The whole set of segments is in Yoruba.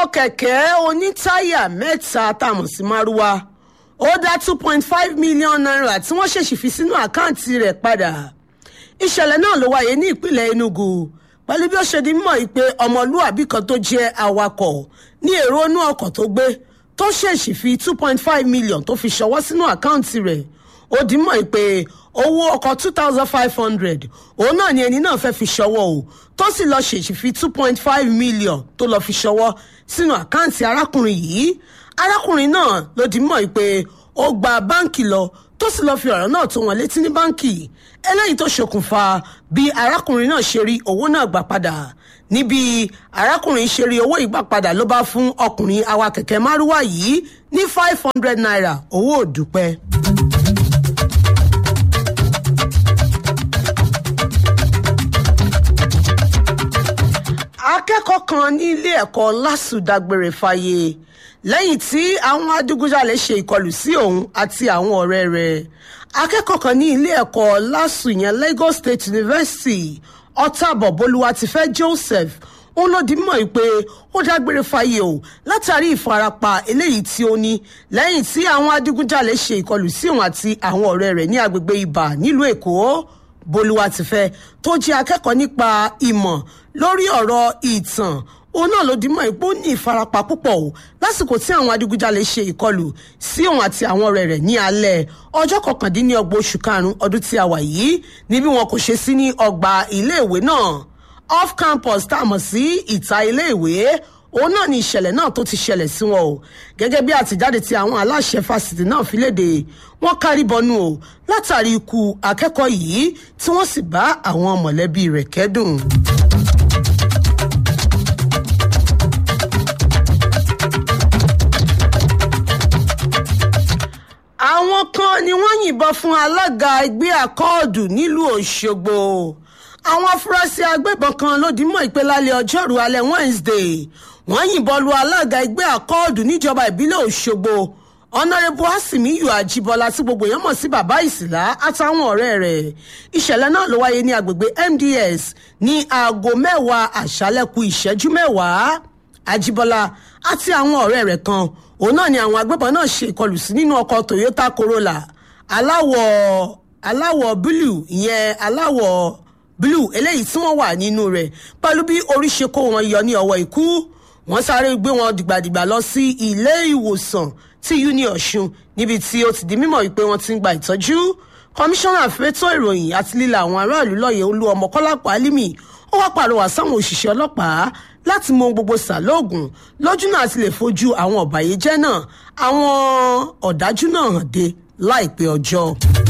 kẹ̀kẹ́ onítáyà mẹ́ta tá a mọ̀ sí márúwá ó dá two point five million naira tí wọ́n ṣèṣì fi sínú àkáǹtì rẹ̀ padà ìṣẹ̀lẹ̀ náà ló wáyé ní ìpínlẹ̀ enugu pẹ̀lú bí ó ṣe di mọ̀ yìí pé ọmọlúàbí kan tó jẹ́ awakọ̀ ní èrò inú ọkọ̀ tó gbé tó ṣèṣì fi two point five million tó fi ṣọwọ́ sínú àkáǹtì rẹ̀ ó di mọ̀ yìí pé owó ọkọ̀ two thousand five hundred òun náà ni ẹni náà fẹ́ fi ṣọwọ́ o tó sì lọ ṣèṣì fi two point five million tó lọ fi ṣọwọ́ sínú àkáǹtì arákùnrin yìí arákùnrin náà ló di mọ̀ yìí pé ó gba báǹkì lọ tó sì lọ́ọ́ fi ọ̀rọ̀ náà tó wọn létí ní báǹkì eléyìí tó ṣokùnfà bí arákùnrin náà ṣe rí owó náà gbà padà níbi arákùnrin ṣe rí owó ìgbà padà ló bá fún ọkùnrin awa kẹ̀kẹ́ márúwá yìí ní five hundred naira owó òdùpẹ́. akẹ́kọ̀ọ́ kan ní ilé ẹ̀kọ́ lásù dágbére fáyé lẹ́yìn tí àwọn adigunjalè ṣe ìkọlù sí òun àti àwọn ọ̀rẹ́ rẹ̀ akẹ́kọ̀ọ́ kan ní ilé ẹ̀kọ́ lásù yẹn lagos state university ọ̀tàbọ̀ bolúwatifẹ́ joseph òun ló di mọ̀ pé ó dágbére fáyé o látàrí ìfarapa eléyìí tí ó ní lẹ́yìn tí àwọn adigunjalè ṣe ìkọlù sí òun àti àwọn ọ̀rẹ́ rẹ̀ ní agbègbè ibà nílùú èkó bolúwatifẹ́ tó jẹ́ akẹ́kọ̀ọ́ nípa ìmọ̀ lórí ọ̀rọ̀ ìtàn òun náà ló dimọ̀ ipò ní ìfarapa púpọ̀ o lásìkò tí àwọn adigunjalè ṣe ìkọlù sí òun àti àwọn ọ̀rẹ́ rẹ̀ ní alẹ́ ọjọ́ kọkàndínlọ́gbọ̀n oṣù karùn-ún ọdún tí a wà yìí níbi wọn kò ṣe sí ní ọgbà iléèwé náà off campus tá a mọ̀ sí ìta iléèwé òun náà ni ìṣẹ̀lẹ̀ náà tó ti ṣẹlẹ̀ sí wọn o gẹ́gẹ́ bí àtijáde tí àwọn aláṣẹ fásitì náà fi léde wọ́n kárí bọnú o látàrí ikú akẹ́kọ̀ọ́ yìí tí wọ́n sì bá àwọn mọ̀lẹ́bí rẹ̀ kẹ́dùn. àwọn kan ni wọ́n yìnbọn fún alága ẹgbẹ́ àkọọ́dù nílùú ọ̀ṣọ́gbó àwọn afurasí agbébọn kan ló dì mọ́ ìpè lálẹ́ ọjọ́rùú alẹ́ wednesday wọ́n yìnbọn lu alága ẹgbẹ́ àkọọ́dù níjọba ìbílẹ̀ ọ̀ṣọ́gbó ọ̀nàrẹ́bù asimiyu àjíbọ́lá tí gbogbo èèyàn mọ̀ sí bàbá ìsìlá àtàwọn ọ̀rẹ́ rẹ̀ ìṣẹ̀lẹ̀ náà ló wáyé ní agbègbè mds ní aago mẹ́wàá àṣálẹ́kù ìṣẹ́jú mẹ́wàá àjíbọ́lá àti àwọn ọ̀rẹ́ rẹ̀ kan òun náà ni àwọn agbébọn náà ṣe ìkọlù sí nínú ọkọ̀ toyota corolla aláwọ̀ aláwọ̀ búlù ìyẹn aláwọ̀ blue eléyìí tí wọ́n wà nínú rẹ̀ pẹ̀lú bí orí ṣe kó wọn yọ ní ọwọ́ ikú wọ́n sáré gbé wọn dìgbàdìgbà lọ sí ilé ìwòsàn tí uni ọ̀ṣun níbi tí ó ti di mímọ̀ wípé wọ́n ti ń gba ìtọ́jú kọmíṣánná fẹ́tọ́ ìròyìn àti líla àwọn aráàlú lọ́yẹ̀ olú ọmọ kọ́lápọ̀ álímì ó wá pàrọwà sáwọn òṣìṣẹ́ ọlọ́pàá láti mọ gbogbo sàlóògùn lójú náà ti lè fojú àwọn ọ̀bàyéjẹ́ náà àwọn ọ̀dájú náà hàn dé láìpẹ́ ọjọ́.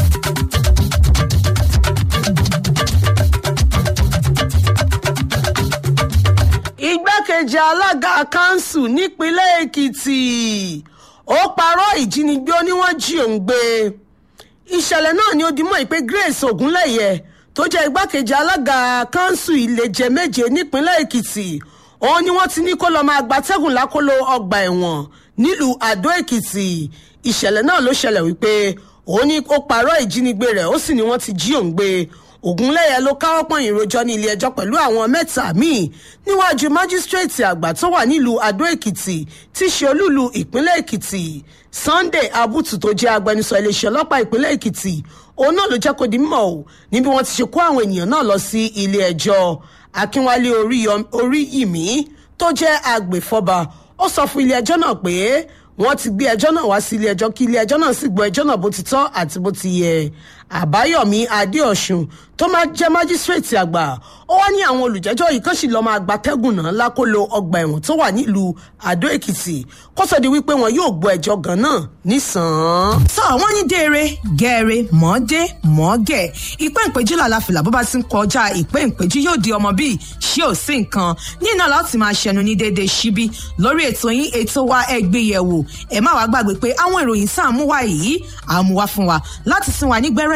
igbákejì alága kanṣu nípínlẹ̀ èkìtì ó parọ́ ìjínigbé ó ní wọ́n jí òun gbé ìṣẹ̀lẹ̀ náà ni ó di mọ́ ìpè grace ogunlẹ̀yẹ tó jẹ́ igbákejì alága kanṣu ìlẹ̀jẹ̀ méje nípínlẹ̀ èkìtì òun ni wọ́n ti ní kó lọ́ọ́ máa gbatẹ́gùn lákòlò ọgbà ẹ̀wọ̀n nílùú àdó èkìtì ìṣẹ̀lẹ̀ náà ló ṣẹlẹ̀ wípé òun ni ó parọ́ ìjínigbé rẹ̀ ó sì ní wọ́n ti jí òun gbé ògúnlẹ̀yẹ ló káwọ́ pọ̀nyìn rojọ́ ní ilé ẹjọ́ pẹ̀lú àwọn mẹ́ta míì níwájú májísírèètì àgbà tó wà nílùú adó èkìtì tí ṣe olúlu ìpínlẹ̀ èkìtì sunday abutu tó jẹ́ agbẹnusọ iléeṣẹ́ ọlọ́pàá ìpínlẹ̀ èkìtì òun náà ló jẹ́ kó di mímọ́ o níbi wọ́n ti ṣe kó àwọn ènìyàn náà lọ sí ilé ẹjọ́ akínwálé oríyìmí tó jẹ́ agbèfọ́ba ó sọ fún ilé ẹjọ́ náà pé wọ́n ti gbé ẹjọ́ náà wá sí ilé ẹjọ́ kí ilé ẹjọ́ náà sì gbọ́ ẹjọ́ náà bó ti tọ́ àti bó ti yẹ àbáyọ̀mí adéọ̀sùn tó máa jẹ́ májísírèètì àgbà ó wá ní àwọn olùjẹ́jọ́ yìí kàn sì lọ́ọ́ máa gbatẹ́gùn náà lákòlò ọgbà ẹ̀wọ̀n tó wà nílùú àdó èkìtì kó sọ di wípé wọn yóò gbọ́ ẹjọ́ gan náà nísàn-án. sọ wọn ní déere gẹ̀ẹ́rẹ́ mọ́ọ́dé mọ́ọ́gẹ̀ ìpẹ́ ìpẹ́jú làlàfìlà bó bá ti ń kọjá ìpẹ́ ìpẹ́jú yóò di ọmọ bíi ṣé ò sí nǹkan ní iná láti máa ṣẹnu ní déédéé síbí lórí ètò yín ètò wa ẹgbẹ́ yẹ̀wò ẹ má wàá gbàgbé pé àwọn ìròyìn sáà mú wá yìí àmúwá fún wa láti sin wa nígbẹ́rẹ́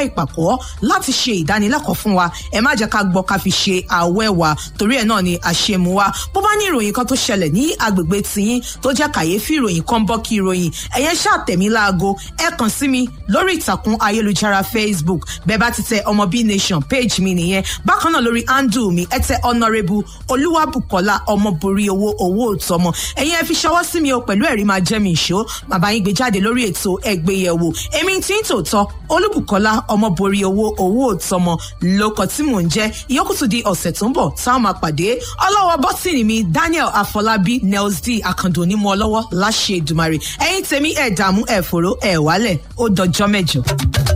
ìpàkọ́ láti ṣe ìdánilẹ́kọ̀ọ́ fún wa ẹ má jẹ́ ká gbọ́ ká fi ṣe àwẹ̀ wa torí ẹ̀ náà ni àṣemú wa bó bá ní ìròyìn kan tó ṣẹlẹ̀ ní agbègbè tiyín tó jẹ́ kàyéfì ìròyìn kan bọ́ kí ìròyìn ẹ̀yẹn ṣàtẹ̀mí láago ẹ kàn sí mi lórí ìtàkùn ayélujára facebook bẹ́ẹ̀ bá ti tẹ ọmọ b nation page mi nìyẹn bákan náà lórí handle mi ẹ tẹ honourable olúwàbùkọ́lá ọmọborí owó owó òtọmọ ẹ̀yin ẹ fi ṣọwọ́ sí mi o pẹ̀lú ẹ̀rí máa jẹ́ mi ìṣó màbá yín gbé jáde lórí ètò ẹgbẹ́yẹ̀wò èmi tí ń tòótọ́ olúbùkọ́lá ọmọborí owó owó òtọmọ lóko tí mò ń jẹ́ ìyókùtù di ọ̀sẹ̀ tó ń bọ̀ táwọn máa pàdé ọlọ́wọ́ bọ́tìnì mi daniel afọlábí nels d akando onímọ̀ ọlọ́wọ́ láṣẹ ìdùmarè ẹ̀yin tèmi ẹ̀ dààmú ẹ̀ fòró ẹ̀ wálẹ̀ ó dọjọ́ mẹ́jọ.